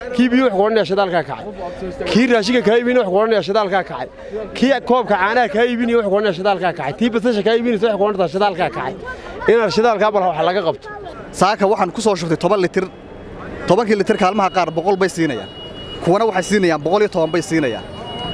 kii biyo wuxuu odhanaya shidaalkaa kacay kii raashinka kaa iibinaya wuxuu odhanaya shidaalkaa kacay kii koobka caanaha kaa iibinaya wuxuu odhanaya shidaalkaa kacay tii basasha kaa iibinaysa wuxuu odhanaya shidaalkaa kacay inaan shidaalkaa bal wax laga qabto saaka waxaan ku soo shubtay toban litir tobankii litir kaalmaha qaar boqol bay siinayaan kuwana waxay siinayaan boqol iyo toban bay siinayaan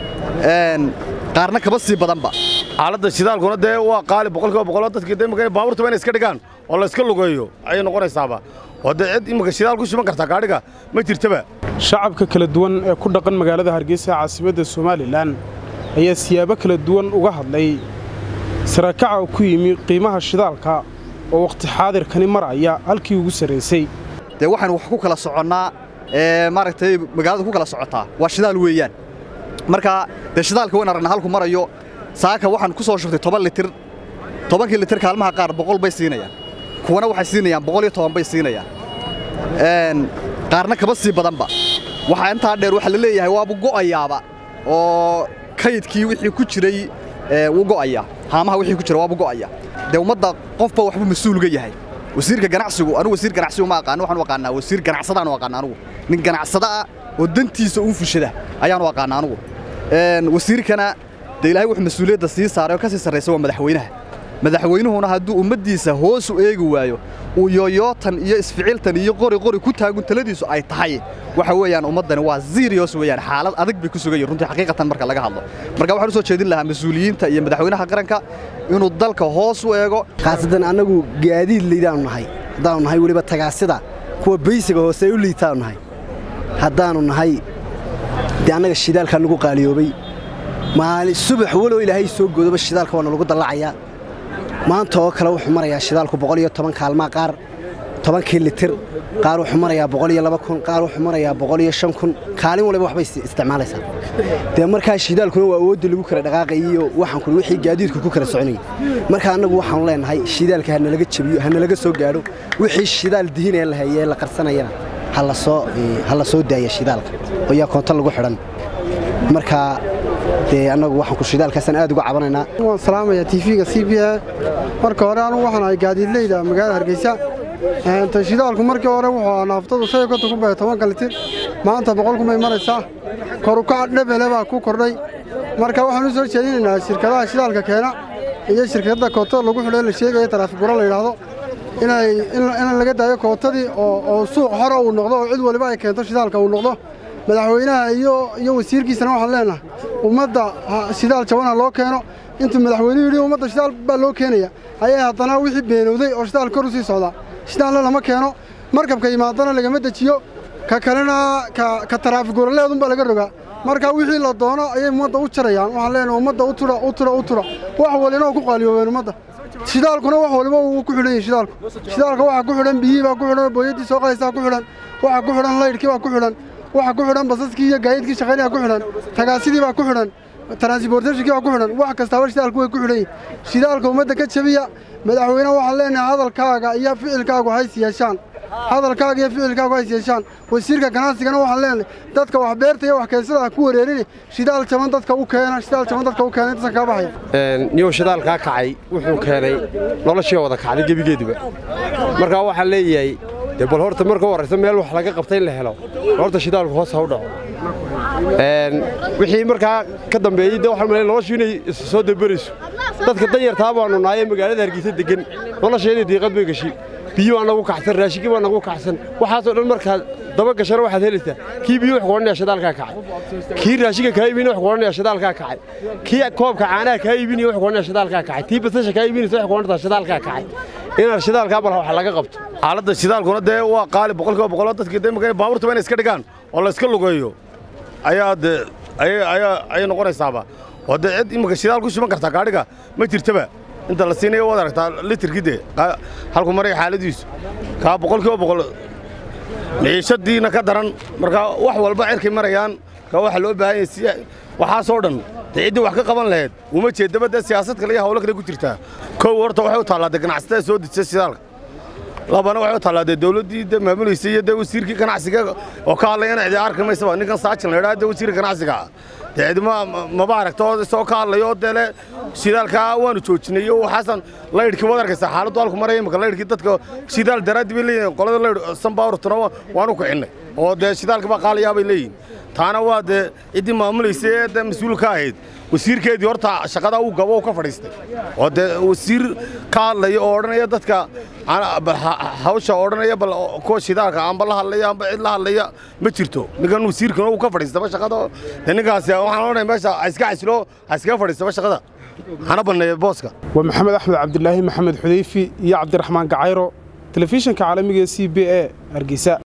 qaarna kaba sii badanba xaaladda shidaalkuna dee waa qaali boqolkiiba boqoloo dadkii de imaka baabuurtaba inay iska dhigaan oo la iska lugeeyo ayay noqonaysaaba oo dee cid imaka shidaal ku shuban kartaa gaadhiga ma jirtaba shacabka kala duwan ee ku dhaqan magaalada hargeysa caasimadda somalilan ayaa siyaabo kala duwan uga hadlay sarakaca ku yimi qiimaha shidaalka oo wakhti xaadirkani maraya halkii ugu sarraysay dee waxaan wax ku kala soconnaa maaragtay magaalada ku kala socotaa waa shidaal weeyaan marka dee shidaalka wayn aragna halku marayo saaka waxaan ku soo shubtay toban litir tobankii litir kaalmaha qaar boqol bay siinayaan kuwana waxay siinayaan boqol iyo toban bay siinayaan qaarna kaba sii badanba waxaa intaa dheer waxaa la leeyahay waabu go'ayaaba oo kaydkii wixii ku jiray wuu go'ayaa haamaha wixii ku jira waabu go'aya dee ummadda qofba waxbuu mas-uulga yahay wasiirka ganacsigu anugu wasiir ganacsigu ma aqaano waxaan u aqaanaa wasiir ganacsadaan u aqaana anugu nin ganacsada ah oo dantiisa uu fushada ayaan u aqaana anugu wasiirkana dee ilaahay wuxuu mas-uuliyadda sii saaray oo ka sii sarraysa waa madaxweynaha madaxweynuhuna hadduu ummaddiisa hoos u eegi waayo uu yooyootan iyo isficiltan iyo qori qori ku taagun taladiisu ay tahay waxa weeyaan ummaddani waa ziriyos weeyaan xaalad adag bay ku sugan yihin runtii xaqiiqatan marka laga hadlo marka waxaan u soo jeedin lahaa mas-uuliyiinta iyo madaxweynaha qaranka inuu dalka hoos u eego khaasatan annagu gaadiid liidaanu nahay haddaanu nahay weliba tagaasida kuwa baysiga hoose ay u liitaanu nahay haddaanu nahay dee annaga shidaalkaa nagu qaaliyoobay maali subax walow ilaahay soo goodoba shidaalka waana lagu dallacayaa maanta oo kale wuxuu marayaa shidaalku boqol iyo toban kaalmaa qaar tobankii litir qaar wuxuu marayaa boqol iyo laba kun qaar wuxuu marayaa boqol iyo shan kun kaalin waliba waxbay isticmaalaysaa dee markaa shidaalkuna waa awoodda lagu kala dhaqaaqayay iyo waxaan kuli wixii gaadiidku ku kala soconayay marka annagu waxaanu leenahay shidaalka hanalaga jabiyo hanalaga soo gaadho wixii shidaal dihinee la hayee la qarsanayana ha la soo daaya shidaalka oo yaa koonto lagu xidhan marka dee annagu waxaan ku shidaalkaasaan aad uga cabanaynaa waan salaamayaa tv-ga c b a marka hore anugu waxaan ahay gaadiidleyda magaalada hargeysa ta shidaalku markii hore wuxuu ahaa naaftadu shan iyo konton kun bay tobanka litir maanta boqol kun bay maraysaa korukaca dhebele baa ku kordhay marka waxaan u soo jeedinaynaa shirkadaha shidaalka keena iyo shirkadda kootada lagu xidho la sheegaya taraafiguro la yidhaahdo in laga daayo kootadii oo suuq hore uu noqdo oo cid waliba ay keento shidaalka uu noqdo madaxweynaha iyo wasiirkiisana waxaan leenahay ummadda shidaal jabanha loo keeno intuu madaxweynuhu yidhi ummadda shidaal baa loo keenaya ayaa haddana wixii beenowday oo shidaal kor u sii socdaa shidaalna lama keeno markabka yimaadana lagama dejiyo ka kalena ka taraafiguraleedunbaa laga rogaa marka wixii la doono ayay ummadda u jarayaan waxaan leenahay ummadda u tura u tura u tura wax walina oo ku qaaliyoobeen ummadda shidaalkuna wax waliba uu ku xidhan yahay shidaalku shidaalka waxaa ku xidhan biyihii baa ku xidhan booyaddii soo qalaysaa ku xidhan waxaa ku xidhan laydhkii baa ku xidhan waxaa ku xidhan basaskii iyo gaadiidkii shaqaynaya ku xidhan tagaasidii baa ku xidhan transportationkii baa ku xidhan wax kastaaba shidaalku way ku xidhan yihin shidaalka ummadda ka jabiya madaxweyneha waxaan leenahay hadalkaaga iyo ficilkaagu hays yeeshaan hadalkaaga iyo ficilkaagu hays yeeshaan wasiirka ganacsigana waxaan leenahay dadka wax beerta iyo wax keensada ku wareerini shidaal jaban dadka u keena shidaal jaban dadka u keena intasan kaa baxaya niyow shidaalkaa kacay wuxuu keenay noloshii wada kacday gebigeeduba markaa waxaan leeyahay dee bal horta marka u horraysa meel wax laga qabta in la helo horta shidaalku hoos ha u dhaco wixii markaa ka dambeeyey de waxaan malay noloshu inay isu soo dabarayso dadka danyartaa baanu naayee magaalada hargeysa degan nolosheedii diiqad bay gashi biyo baa nagu kacsan raashinkii baa nagu kacsan waxaasoo dhan markaad daba gashana waxaad helaysaa kii biyo wuxuu odhanaya shidaalkaa kacay kii raashinka kaa iibinaya wuxuu odhanaya shidaalkaa kacay kii koobka caanaha kaa iibinaya wuxuu odhanaya shidaalkaa kacay tii basasha kaa iibinaysa wuxuu odhanaya shidaalkaa kacay inaan shidaalkaa bal wax laga qabto xaaladda shidaalkuna dee waa qaali boqolkiiba boqoloo dadkii de imaka baabuurtaba inay iska dhigaan oo la iska lugeeyo ayaa dee ayay noqonaysaaba oo dee cid imaka shidaal ku shuban kartaa gaadhiga ma jirtaba inta la siinayo waad aragtaa litirkii dee halku maraya xaaladiisu kaa boqolkiiba boqol ciishadiina ka daran markaa wax walba cirkay marayaan kaa waxa loo baahan yahay si waxaasoo dhan dee ciddii wax ka qaban lahayd uma jeedaba dee siyaasad kale iyo hawlo kale ku jirtaa kow horta waxay u taallaa dee ganacsatada soo dejisa shidaalka labana waxay u taallaa dee dawladdii de maamulaysa iyo dee wasiirkii ganacsiga oo ka hadlayana cidi arki maysaba ninkan saajin la yidhaha dee wasiirka ganacsiga ah dee cidima maba aragto oo isagoo ka hadlayo oo dee le shidaalkaa waanu joojinay iyo waxaasan laydhkii waad arkaysaa xaaladdu halku maraya imika laydhkii dadka shidaal daraaddi bay leeyihin qolada laydh sanbaawrtuna waanu kicinnay oo dee shidaalkii baa qaalayaa bay leeyihin taana waa dee ciddii maamulaysa ee dee mas-uul ka ahayd wasiirkeedii horta shaqadaa uu gabo uu ka fadhiistay oo dee wasiir ka hadlaya oo odhanaya dadka hawsha odhanaya bal kuwa shidaalka amba la hadlaya amba cid la hadlaya ma jirto ninkan wasiirkuna uu ka fadhiistaba shaqada dee ninkaasi waxaan odhanaya meesha ha iska xasilo ha iskaga fadhiistaba shaqada hana banneeya booska waa maxamed axmed cabdilaahi maxamed xudayfi iyo cabdiraxmaan gacayro telefishinka caalamiga ee c b a hargeysa